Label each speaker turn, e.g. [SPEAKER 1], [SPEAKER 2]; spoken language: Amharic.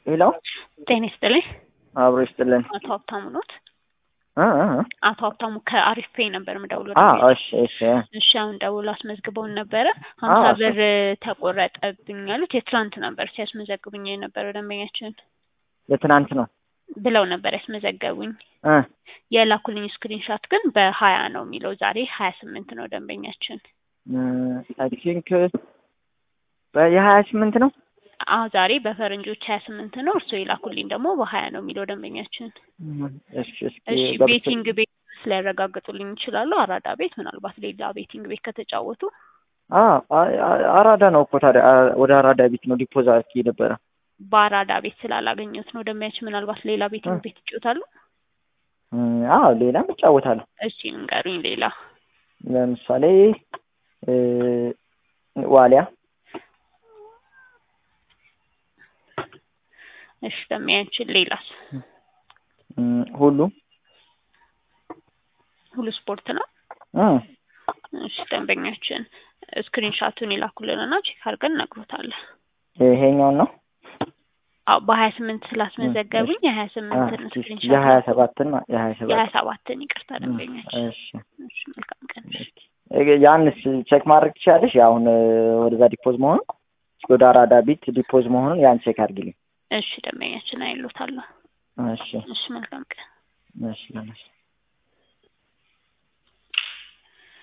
[SPEAKER 1] ሄሎ
[SPEAKER 2] ጤና ይስጥልኝ።
[SPEAKER 1] አብሮ ይስጥልን።
[SPEAKER 2] አቶ ሀብታሙ ኖት?
[SPEAKER 1] እ እ እ
[SPEAKER 2] አቶ ሀብታሙ ከአሪፍ ፔይ ነበር የምደውለው።
[SPEAKER 1] አ
[SPEAKER 2] ደንበኛ።
[SPEAKER 1] እሺ እሺ
[SPEAKER 2] እሺ አሁን ደውሎ አስመዝግበውን ነበረ። ሀምሳ
[SPEAKER 1] እሺ።
[SPEAKER 2] ብር ተቆረጠብኝ ያሉት የትላንት ነበር ሲያስመዘግቡኝ የነበረው ደንበኛችን
[SPEAKER 1] የትናንት ነው
[SPEAKER 2] ብለው ነበር ያስመዘገቡኝ።
[SPEAKER 1] እ
[SPEAKER 2] የላኩልኝ ስክሪንሻት ግን በሀያ ነው የሚለው ዛሬ ሀያ ስምንት ነው ደንበኛችን።
[SPEAKER 1] አይ ቲንክ የሀያ ስምንት ነው
[SPEAKER 2] አዎ ዛሬ በፈረንጆች ሀያ ስምንት ነው። እርስዎ የላኩልኝ ደግሞ በሀያ ነው የሚለው ደንበኛችን።
[SPEAKER 1] እሺ እስኪ
[SPEAKER 2] እሺ
[SPEAKER 1] ገብቶ-
[SPEAKER 2] ቤቲንግ ቤት ሊያረጋግጡልኝ ይችላሉ? አራዳ ቤት ምናልባት ሌላ ቤቲንግ ቤት ከተጫወቱ
[SPEAKER 1] አ አ- አ- አራዳ ነው እኮ ታዲያ አ- ወደ አራዳ ቤት ነው ዲፖዝ አድርጌ ነበረ
[SPEAKER 2] በአራዳ ቤት ስላላገኘሁት ነው ደንበኛችን። ምናልባት ሌላ ቤቲንግ
[SPEAKER 1] እ።
[SPEAKER 2] ቤት ይጫወታሉ?
[SPEAKER 1] አዎ ሌላም እጫወታለሁ
[SPEAKER 2] እሺ ንገሩኝ። ሌላ
[SPEAKER 1] ለምሳሌ እ ዋሊያ
[SPEAKER 2] እሺ ደንበኛችን ሌላስ?
[SPEAKER 1] እም፣ ሁሉ
[SPEAKER 2] ሁሉ ስፖርት ነው።
[SPEAKER 1] እ
[SPEAKER 2] እሺ ደንበኛችን ስክሪንሻቱን ይላኩልንና ቼክ አድርገን እነግሮታለን።
[SPEAKER 1] ይሄኛውን ነው
[SPEAKER 2] አዎ በሀያ ስምንት ስላስመዘገቡኝ የሀያ ስምንትን
[SPEAKER 1] የሀያ
[SPEAKER 2] ስክሪንሻት
[SPEAKER 1] ሰባትን ማ- የሀያ
[SPEAKER 2] የሀያ
[SPEAKER 1] ሰባት
[SPEAKER 2] ሰባትን ይቅርታ ደንበኛችን።
[SPEAKER 1] እሺ
[SPEAKER 2] እሺ መልካም ቀን። እሺ
[SPEAKER 1] እ- ያንስ ቼክ ማድረግ ትችላለሽ? አሁን እ፣ ወደዛ ዲፖዝ መሆኑን ወደ አራዳ ቤት ዲፖዝ መሆኑን ያን ቼክ አድርጊልኝ።
[SPEAKER 2] እሺ ደንበኛችን አይሎታለሁ።
[SPEAKER 1] እሺ
[SPEAKER 2] እሺ መልካም ቀን።
[SPEAKER 1] እሺ ለነሽ